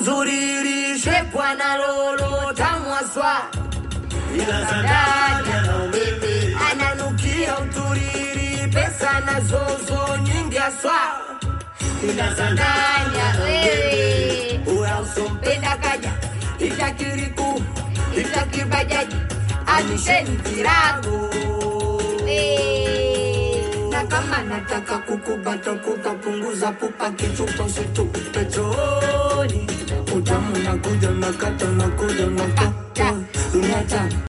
zuri shepwa na lolo tamwaswa ila za ndani ana umeme ananukia uturiri pesa na zozo nyingi aswa ila za ndani ana umeme uya usompenda kaja itakiriku itakibajaji anisheni virago na kama nataka kukubata kutapunguza pupa kichupa situpe chooni utamu nakuja nakata nakuja nakata unata